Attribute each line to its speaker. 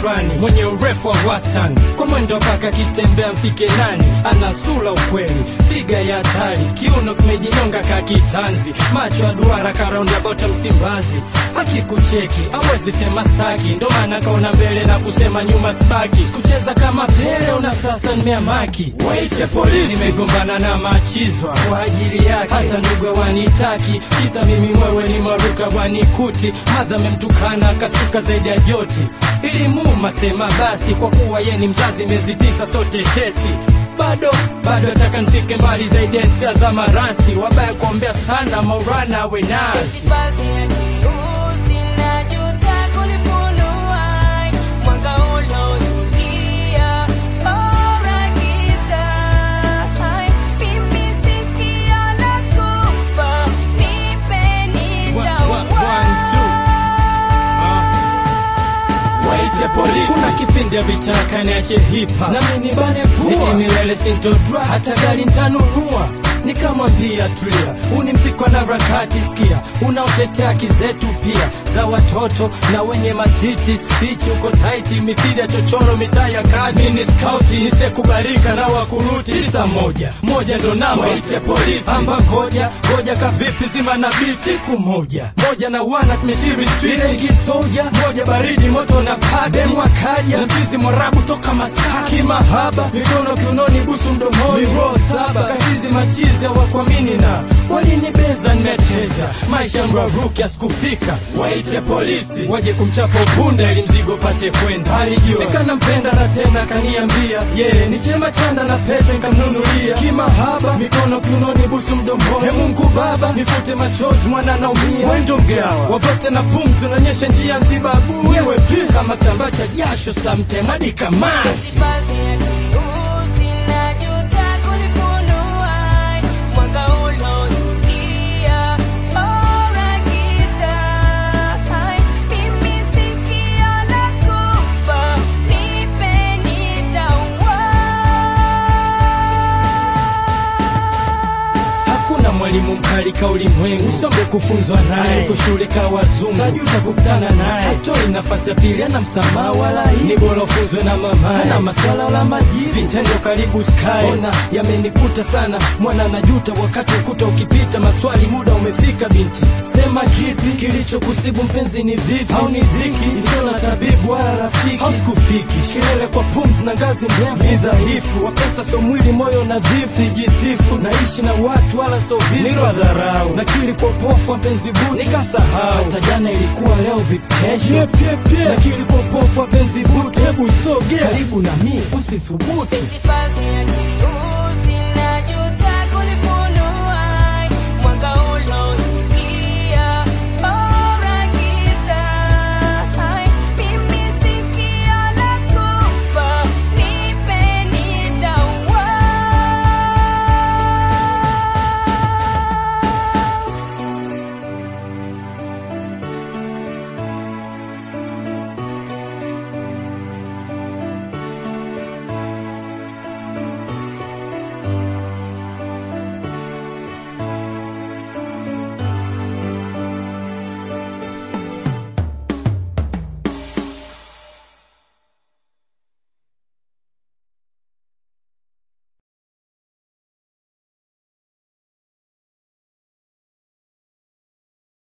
Speaker 1: fulani mwenye urefu wa wastani, kwa mwendo mpaka kitembea mfike nani, ana sura ukweli, figa ya hatari, kiuno kimejinyonga ka kitanzi, macho ya duara karaundi ya bota Msimbazi, akikucheki awezi sema staki, ndo maana kaona mbele na kusema nyuma sibaki, sikucheza kama Pele una sasa nimeamaki, waite polisi, nimegombana na machizwa kwa ajili yake, hata ndugu wanitaki, kisa mimi mwewe ni maruka wanikuti, madha memtukana akasuka zaidi ya joti, ilimuma sema basi, kwa kuwa ye ni mzazi, miezi tisa sote tesi bado bado nataka nifike mbali zaidi ya hisia za marasi, wabaya kuombea sana maurana we nasi waite polisi. Kuna kipindi vitaka niache hipa na mimi nibane pua, eti milele sintodra hata gari ntanunua nikamwambia tulia, uni mziko na rakati, sikia unaotetea haki zetu pia za watoto na wenye matiti, spichi uko taiti, mithili ya chochoro, mitaa ya kati, mini skauti nisekubalika na wakuruti, tisa moja moja ndo namba, waite polisi amba ngoja ngoja kavipi, zima na bi siku moja moja na wana tumeshiri street rengi soja moja baridi moto na pade mwakaja na mchizi mwarabu toka Masaki kimahaba mikono kiunoni busu mdomoni miro saba kashizi machizi hawakuamini na walinibeza nimecheza maisha mraruki asikufika waite polisi waje kumchapa upunda ili mzigo pate kwenda alijua fika nampenda na tena kaniambia ye yeah, ni chema chanda na pete nkamnunulia kimahaba mikono kiunoni busu mdomoni he Mungu baba nifute machozi mwana naumia wendo mgawa wavote na pumzi unaonyesha njia zibabu wewe pia kama kitambaa cha jasho samtemadi kamasi Hakuna mwalimu mkali ka ulimwengu, usombe kufunzwa naye, uko shule ka wazungu, tajuta kukutana naye, hatoi nafasi ya pili, ana msamaha wala hii, ni bora ufunzwe na mamaye, ana maswala la majibu, vitendo karibu sky, ona yamenikuta sana, mwana najuta wakati ukuta ukipita, maswali muda umefika, binti sema kipi kilichokusibu mpenzi, ni vipi au ni dhiki isiyo na tabibu wala rafiki, hausikufiki kilele kwa pumzi na ngazi ndefu, ni dhaifu wa pesa, so mwili, moyo nadhifu, sijisifu naishi na watu wala so visu, nilwa dharau na kili popofu wapenzi butu, nikasahau hata jana ilikuwa leo vipesho, na kili popofu wapenzi butu, hebu soge karibu na mimi usithubutu
Speaker 2: Basi